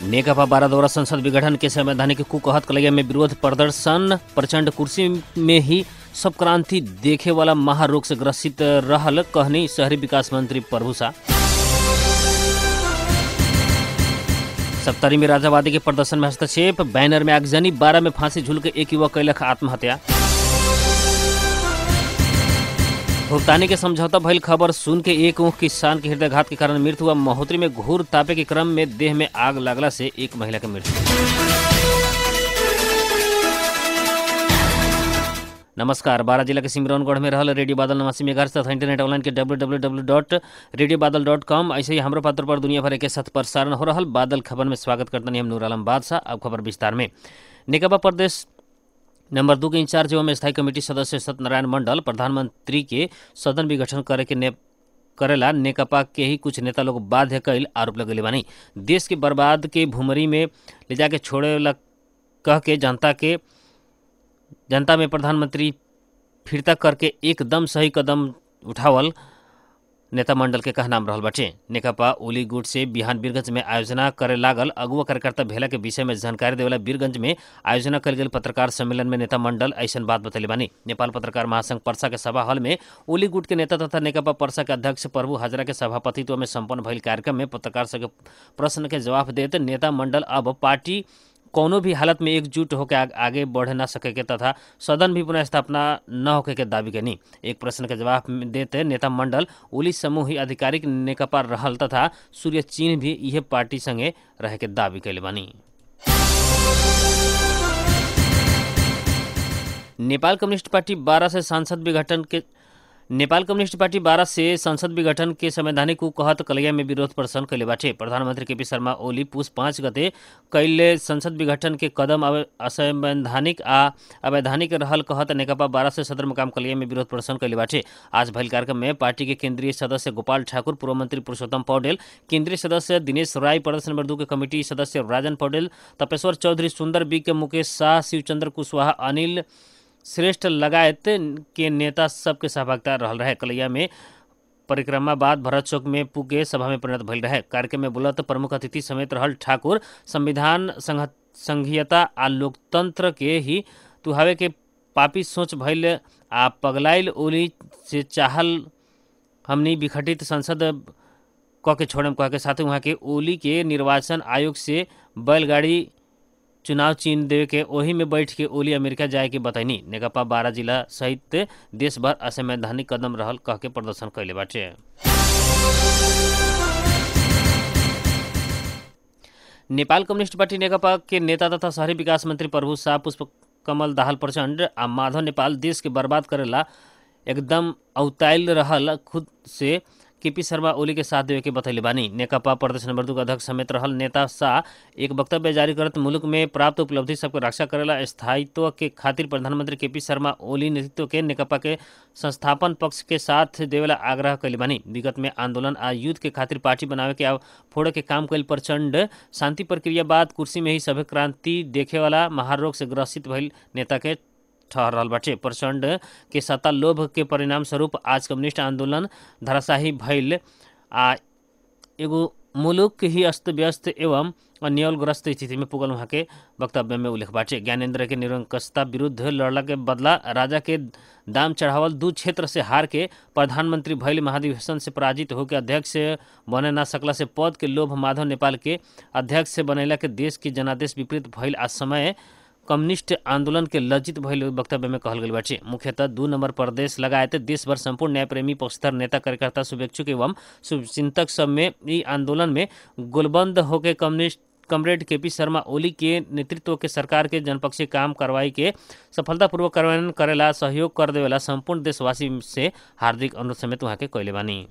नेकपा बारादौरा संसद विघटन के संवैधानिक कुकहत कलैया में विरोध प्रदर्शन प्रचंड कुर्सी में ही सब क्रांति देखे वाला महारोग से ग्रसित रहल कहनी शहरी विकास मंत्री प्रभुषा सप्तरी में राजावादी के प्रदर्शन में हस्तक्षेप बैनर में आगजनी बारह में फांसी झूल के एक युवक कैलक आत्महत्या भुगतानी के समझौता भइल खबर सुन के एक ऊँख किसान के हृदयघात के कारण मृत्यु हुआ महोत्तरी में घूर तापे के क्रम में देह में आग लगला से एक महिला की मृत्यु नमस्कार बारह जिला के सिमरौनगढ़ में रहल रेडियो बादल नवासी मेगाहर्ट्ज तथा इंटरनेट ऑनलाइन के W W W dot radio Badal dot com ऐसे ही हमारे पत्र पर दुनिया भर के साथ प्रसारण हो रहल बादल खबर में स्वागत करते हम नूर आलम बादशाह अब खबर विस्तार में निकबा प्रदेश नंबर दू के इंचार्ज एवं स्थायी कमेटी सदस्य सत्यनारायण मंडल प्रधानमंत्री के सदन विघटन करे के ने करेला नेकपा के ही कुछ नेता लोग बाध्य कैल आरोप लगेले बानी देश के बर्बाद के भूमरी में ले जाके छोड़े ला कह के जनता के जनता में प्रधानमंत्री फिरता करके एकदम सही कदम उठावल नेता मंडल के कहनाम रहल बाटे नेकपा ओली गुट से बिहान बीरगंज में आयोजना करे लागल अगुआ कार्यकर्ता भेला के विषय में जानकारी देवेला बीरगंज में आयोजना कल गेल पत्रकार सम्मेलन में नेता मंडल ऐसन बात बतैले बानी नेपाल पत्रकार महासंघ परसा के सभा हॉल में ओली गुट के नेता तथा नेकपा परसा के अध्यक्ष प्रभु हाजरा के सभापतित्व में संपन्न भइल कार्यक्रम में पत्रकार सब के प्रश्न के जवाब देते नेता मंडल अब पार्टी कौनो भी हालत में एकजुट होकर आग, आगे बढ़ ना सके के तथा सदन भी पुनः स्थापना न होके के दावी कनी एक प्रश्न के जवाब में देते नेता मंडल ओली समूह ही आधिकारिक नेकपा रहल तथा सूर्य चीन भी यह पार्टी संगे रहे के दावी कैले बानी नेपाल कम्युनिस्ट पार्टी बारह से सांसद विघटन के नेपाल कम्युनिस्ट पार्टी बारह से संसद विघटन के संवैधानिक को कहत कलैया में विरोध प्रदर्शन कैले बाटे प्रधानमंत्री केपी शर्मा ओली पुष पाँच गते कैले संसद विघटन के कदम असंवैधानिक आ अवैधानिक रहल कहत नेकपा बारह से सदर मुकाम कलैया में विरोध प्रदर्शन कैले बाटे आज भइल कार्यक्रम में पार्टी के केंद्रीय सदस्य गोपाल ठाकुर पूर्व मंत्री पुरुषोत्तम पौडेल केंद्रीय सदस्य दिनेश राय प्रदेश नंबर दू के कमेटी सदस्य राजन पौडेल तपेश्वर चौधरी सुंदर बी के मुकेश शाह शिवचंद्र कुशवाहा अनिल श्रेष्ठ लगायत के नेता सबके सहभागिता रहल रहे कलैया में परिक्रमा बाद भरत चौक में पुगे सभा में परिणत भइल रहे कार्यक्रम में बोलत प्रमुख अतिथि समेत रहल ठाकुर संविधान संघीयता आ लोकतंत्र के ही तुहावे के पापी सोच भइल आ पगलाइल ओली से चाहल हमनी विघटित संसद क के छोड़म कह के साथ वहाँ के ओली के निर्वाचन आयोग से बैलगाड़ी चुनाव चीन देवे के ओही में बैठ के ओली अमेरिका जाए के बतैनी नेकपा बारह जिला सहित देश भर असंवैधानिक कदम रहल कह के प्रदर्शन कैले बाटे नेपाल कम्युनिस्ट पार्टी नेकपा के नेता तथा शहरी विकास मंत्री प्रभु शाह पुष्प कमल दाहाल प्रचंड आ माधव नेपाल देश के बर्बाद करेला एकदम अवताइल रहल खुद से केपी शर्मा ओली के साथ देवे के बतैले बानी नेकपा प्रदेश नंबर दू के अध्यक्ष समेत रहल नेता शाह एक वक्तव्य जारी करत मुल्क में प्राप्त उपलब्धि सबके रक्षा करेला स्थायित्व के खातिर प्रधानमंत्री केपी शर्मा ओली नेतृत्व के नेकपा के संस्थापन पक्ष के साथ देवेला आग्रह कैले बानी विगत में आंदोलन आ युद्ध के खातिर पार्टी बनावे के फोड़े के काम कैल प्रचंड शांति प्रक्रिया बाद कुर्सी में ही सभ्य क्रांति देखे वाला महारोग से ग्रसित भइल नेता के ठहर रहल बाटे प्रचंड के सत्ता लोभ के परिणाम स्वरूप आज कम्युनिस्ट आंदोलन धराशाही भइल आ एगो मुलुक ही अस्त व्यस्त एवं अन्यलग्रस्त स्थिति में पुगल वहाँ के वक्तव्य में उल्लेख बाटे ज्ञानेन्द्र के निरंकशता विरुद्ध लड़ला के बदला राजा के दाम चढ़ावल दू क्षेत्र से हार के प्रधानमंत्री भैल महाधिवेशन से पराजित होकर अध्यक्ष बने ना सकला से पद के लोभ माधव नेपाल के अध्यक्ष से बनैला के देश के जनादेश विपरीत भइल आ समय कम्युनिस्ट आंदोलन के लज्जित भइल वक्तव्य में कहल गई बाटे मुख्यतः दू नंबर प्रदेश लगायत देश भर संपूर्ण न्यायप्रेमी पक्षधर नेता कार्यकर्ता शुभेच्छुक एवं शुभचिंतक सब में ई आंदोलन में गोलबंद होकर कम्युनिस्ट कमरेड के पी शर्मा ओली के नेतृत्व के सरकार के जनपक्षीय काम कार्रवाई के सफलतापूर्वक कार्यान्वयन करेला सहयोग कर देवेला संपूर्ण देशवासी से हार्दिक अनुरोध समेत वहाँ के कैले बानी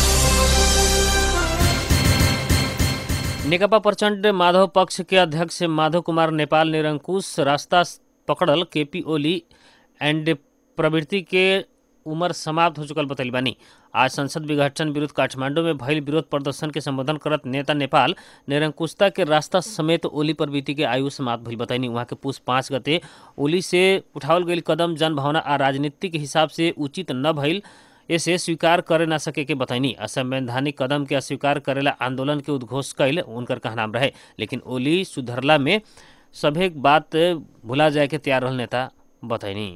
नेकपा प्रचंड माधव पक्ष के अध्यक्ष माधव कुमार नेपाल निरंकुश रास्ता पकड़ल केपी ओली एंड प्रवृत्ति के उम्र समाप्त हो चुकल बतैल बानी आज संसद विघटन विरुद्ध काठमांडू में भइल विरोध प्रदर्शन के संबोधन करत नेता नेपाल निरंकुशता के रास्ता समेत ओली प्रवृत्ति के आयु समाप्त भइल बताइनी वहाँ के पुष पाँच गते ओली से उठावल गई कदम जनभावना आ राजनीतिक हिसाब से उचित न भइल इसे स्वीकार करे ना सके के बतैनी असंवैधानिक कदम के अस्वीकार करेला आंदोलन के उद्घोष कैल उनकर कहनाम रहे लेकिन ओली सुधरला में सभे बात भुला जाए के तैयार रहल नेता बतैनी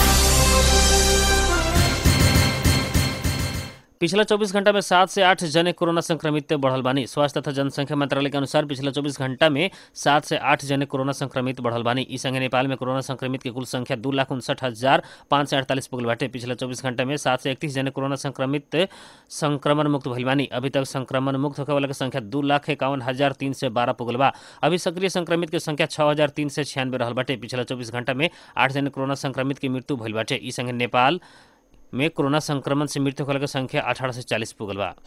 पिछला 24 घंटा में सात से आठ जने कोरोना संक्रमित बढ़ल बानी स्वास्थ्य तथा जनसंख्या मंत्रालय के अनुसार पिछला 24 घंटा में सात से आठ जने कोरोना संक्रमित बढ़ल बानी ई संगे नेपाल में कोरोना संक्रमित के कुल संख्या दू लाख उनसठ हजार पाँच सय अड़तालीस पुगल बाटे पिछला 24 घंटा में सात से इकतीस जने कोरोना संक्रमित संक्रमण मुक्त भइल बानी अभी तक संक्रमण मुक्त होखे वाला के संख्या दू लाख इक्यावन हजार तीन सय बारह पुगल बा अभी सक्रिय संक्रमित के संख्या छः हजार तीन सय छियानवे रहल बाटे पिछला चौबीस घंटा में आठ जने कोरोना संक्रमित की मृत्यु भइल बाटे ई संगे नेपाल में कोरोना संक्रमण से मृत्यु होने की संख्या अठारह से चालीस पुगल बा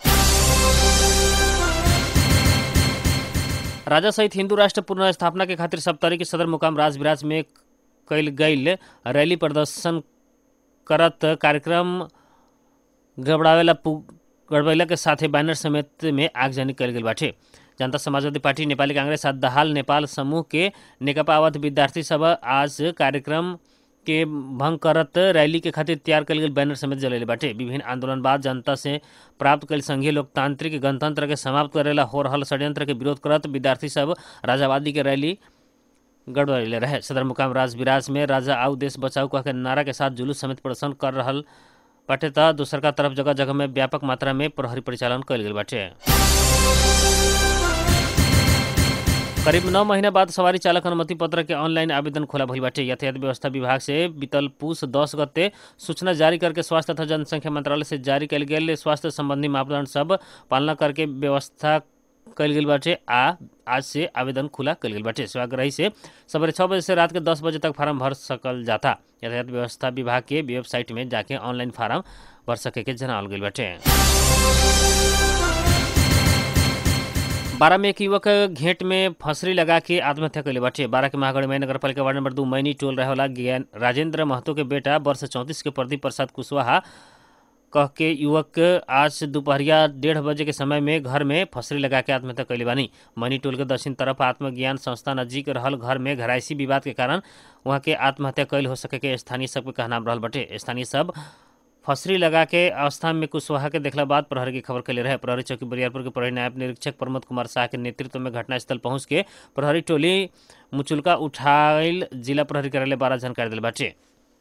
राजा सहित हिंदू राष्ट्र पुनर्स्थापना के खातिर सप्तरी के सदर मुकाम राजविराज में कैल गईल रैली प्रदर्शन करत कार्यक्रम गड़बड़ावेला गड़बड़ेला के साथे बैनर समेत में आगजनी कल गई बाटे जनता समाजवादी पार्टी नेपाली कांग्रेस आ दहाल नेपाल समूह के नेकपा अवध विद्यार्थी सब आज कार्यक्रम के भंग करत रैली के खातिर तैयार कल गई बैनर समेत जलेले बाटे विभिन्न आंदोलनबाद जनता से प्राप्त कल संघीय लोकतांत्रिक गणतंत्र के समाप्त करेला हो रहल षड्यंत्र के विरोध करत विद्यार्थी सब राजावादी के रैली गड़बड़ेले रहे सदर मुकाम राजविराज में राजा आउ देश बचाओ कह के नारा के साथ जुलूस समेत प्रदर्शन कर रहल बाटे त दोसर का तरफ जगह जगह में व्यापक मात्रा में प्रहरी परिचालन कल गई बाटे करीब नौ महीना बाद सवारी चालक अनुमति पत्र के ऑनलाइन आवेदन खोला भइल बाटे यातायात व्यवस्था विभाग से बीतल पूस दस गते सूचना जारी करके स्वास्थ्य तथा जनसंख्या मंत्रालय से जारी कल गेल स्वास्थ्य संबंधी मापदंड सब पालना करके व्यवस्था कल गेल बाटे आ आज से आवेदन खुला कल गेल बाटे सेवाग्राही से सवेरे छः बजे से रात के दस बजे तक फार्म भर सकल जाता यातायात व्यवस्था विभाग के वेबसाइट में जाके ऑनलाइन फार्म भर सके के जनावल गई बाटे बारह में एक युवक घेंट में फंसरी लगा के आत्महत्या कैले बाटे बारह के महागढ़ में नगर पालिका वार्ड नंबर दू मैनी टोल रहे वाला ज्ञान राजेंद्र महतो के बेटा वर्ष चौंतीस के प्रदीप प्रसाद कुशवाहा कह के युवक आज दोपहरिया डेढ़ बजे के समय में घर में फसरी लगा के आत्महत्या कैले बानी मनी टोल के दक्षिण तरफ आत्मज्ञान संस्था नजीक रहल घर में घरायसी विवाद के कारण वहाँ के आत्महत्या कैल हो सके के स्थानीय सबके कहनाम रहल बाटे स्थानीय सब फसरी लगा के अवस्था में कुशवाहा के देखला बाद प्रहरी की खबर कैले रहे प्रहरी चौकी बरियारपुर के प्रहरी नायब निरीक्षक प्रमोद कुमार शाह के नेतृत्व में घटनास्थल पहुंच के प्रहरी टोली मुचुलका उठाइल जिला प्रहरी कार्यालय बारह जानकारी दिल बाटे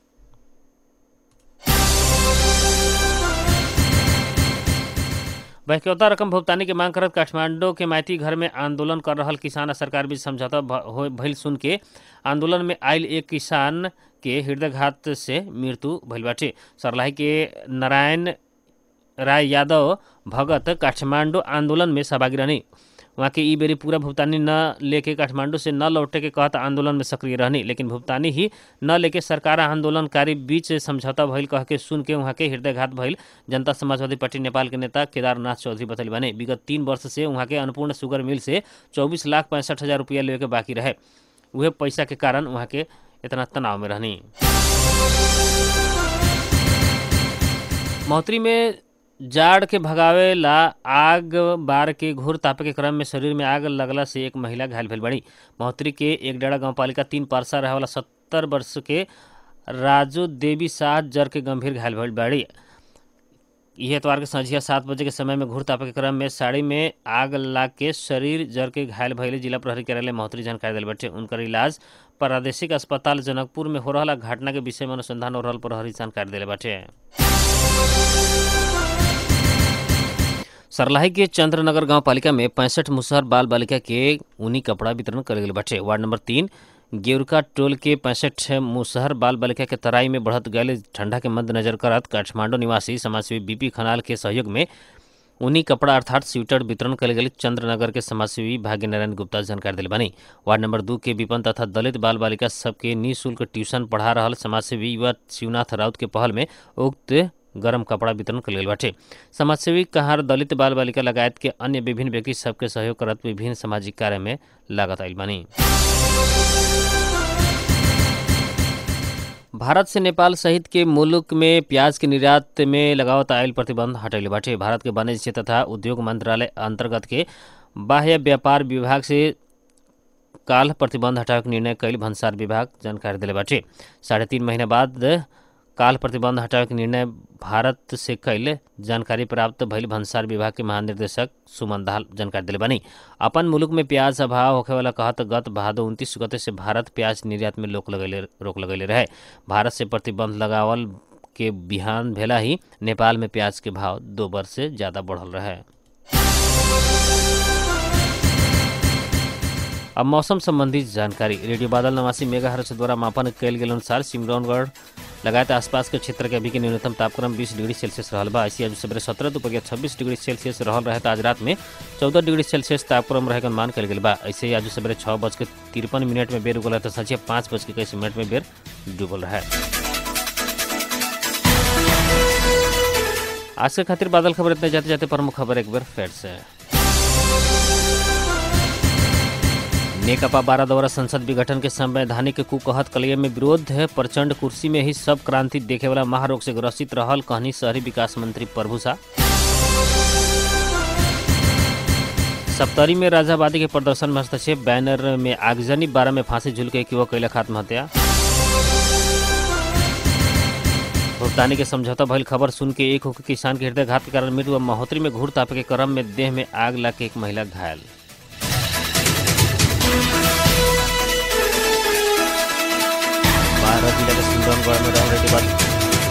बहकौता रकम भुगतानी के मांग करत काठमांडू के माइती घर में आंदोलन कर रहल किसान आ सरकार बीच समझौता भइल सुन के आंदोलन में आयल एक किसान के हृदयघात से मृत्यु भइल बाटे सरलाही के नारायण राय यादव भगत काठमांडू आंदोलन में सहभागी रहनी वहाँ के ई बेरी पूरा भुगतानी न लेके काठमांडू से न लौटे के कहत आंदोलन में सक्रिय रहनी लेकिन भुगतानी ही न लेके सरकार आंदोलनकारी बीच समझौता भइल कह के सुन के वहाँ के हृदयघात भइल जनता समाजवादी पार्टी नेपाल के नेता केदारनाथ चौधरी बतैल बने विगत तीन वर्ष से वहाँ के अन्नपूर्ण शुगर मिल से चौबीस लाख पैंसठ हज़ार रुपया लेवे के बाकी रहे वह पैसा के कारण वहाँ के इतना तनाव में रहनी महोत्री में जाड़ के भगावे ला आग बार के घोर तापे के क्रम में शरीर में आग लगला से एक महिला घायल भेल बड़ी महोत्री के एक डेढ़ा गाँव पालिका तीन पारसा रहे वाला सत्तर वर्ष के राजू देवी शाह जर के गंभीर घायल भेल बड़ी यह एतवार के संझिया सात बजे के समय में घूर तापे के क्रम में साड़ी में आग लाग के शरीर जर के घायल भैले जिला प्रहरी कार्यालय महोत्री जानकारी दिल बटे उनकर इलाज प्रादेशिक अस्पताल जनकपुर में हो रहा घटना के विषय में अनुसंधान हो रहा प्रहरी जानकारी दिले बाटे सरलाही के चंद्रनगर गांव पालिका में पैंसठ मुसहर बाल बालिका के ऊनी कपड़ा वितरण कर गए बाटे वार्ड नंबर तीन गेवरका टोल के पैंसठ मुसहर बाल बालिका के तराई में बढ़त गए ठंडा के मद्देनजर करत काठमांडू निवासी समाजसेवी बीपी खनाल के सहयोग में ऊनी कपड़ा अर्थात स्वेटर वितरण कल गई चंद्रनगर के समाजसेवी भाग्य नारायण गुप्ता जानकारी दिल बनी वार्ड नंबर दू के विपन तथा दलित बाल बालिका सबके निःशुल्क ट्यूशन पढ़ा रहा समाजसेवी युवा शिवनाथ राउत के पहल में उक्त गरम कपड़ा वितरण कल गई बाटे समाजसेवी कहार दलित बाल बालिका लगायत के अन्य विभिन्न व्यक्ति सबके सहयोग करत विभिन्न सामाजिक कार्य में लागत आयल बानी भारत से नेपाल सहित के मुल्क में प्याज के निर्यात में लगावत आयल प्रतिबंध हटैले बाटे भारत के वाणिज्य तथा उद्योग मंत्रालय अंतर्गत के बाह्य व्यापार विभाग से काल प्रतिबंध हटावे के निर्णय कैल भन्सार विभाग जानकारी दिले बाटे साढ़े तीन महीना बाद काल प्रतिबंध हटावे के निर्णय भारत से कैले जानकारी प्राप्त भइल भंसार विभाग के महानिर्देशक सुमन दाहाल जानकारी दिले बानी अपन मुल्क में प्याज अभाव होखे वाला कहत गत भादो उनतीस गते से भारत प्याज निर्यात में रोक लगैले रोक लगैले रहे भारत से प्रतिबंध लगावल के बिहान भेला ही नेपाल में प्याज के भाव दो बार से ज़्यादा बढ़ल रहे अब मौसम संबंधी जानकारी रेडियो बादल नवासी मेगा हर्ष द्वारा मापन कयल गेल अनुसार सिमरौनगढ़ लगायत आसपास के क्षेत्र के अभी के न्यूनतम तापक्रम 20 डिग्री सेल्सियस रहल बा ऐसी आज सवेरे सत्रह दोपहर छब्बीस डिग्री सेल्सियस रहल रहे तो आज रात में चौदह डिग्री सेल्सियस तापक्रम रहे के अनुमान कल गेल बा ऐसे ही आज सवेरे छः बज के तिरपन मिनट में बेर उगल है तो संझे पाँच बज के इक्कीस मिनट में बेर डूबल रहे आज के खातिर बादल खबर इतने जाते जाते प्रमुख खबर एक बार फिर से नेकपा बारह द्वारा संसद विघटन के संवैधानिक कुकहत कलिय में विरोध है प्रचंड कुर्सी में ही सब क्रांति देखे वाला महारोग से ग्रसित रहल कहनी शहरी विकास मंत्री प्रभु शाह सप्तरी में राजाबादी के प्रदर्शन में हस्तक्षेप बैनर में आगजनी बारह में फांसी झूल के युवक कैलक आत्महत्या भुगतानी के समझौता भइल खबर सुन के एक होकर किसान के हृदय घात के कारण मृत्यु व महोत्तरी में घूर तापे के क्रम में देह में आग लग के एक महिला घायल बारह जिला के सिंगरौनगढ़ में रहने के बाद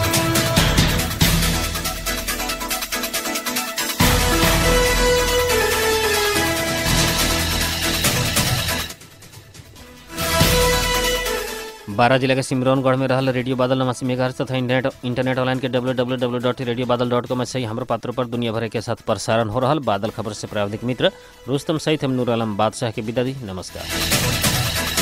बारह जिला के सिमरौनगढ़ में रहल रेडियो बादल नवासी मेगा तथा इंटरनेट इंटरनेट ऑनलाइन के W W W dot radio Badal dot com से हमारे पात्रों पर दुनिया भर के साथ प्रसारण हो रहा बादल खबर से प्राविधिक मित्र रुस्तम सहित हम नूर आलम बादशाह के विदा दी नमस्कार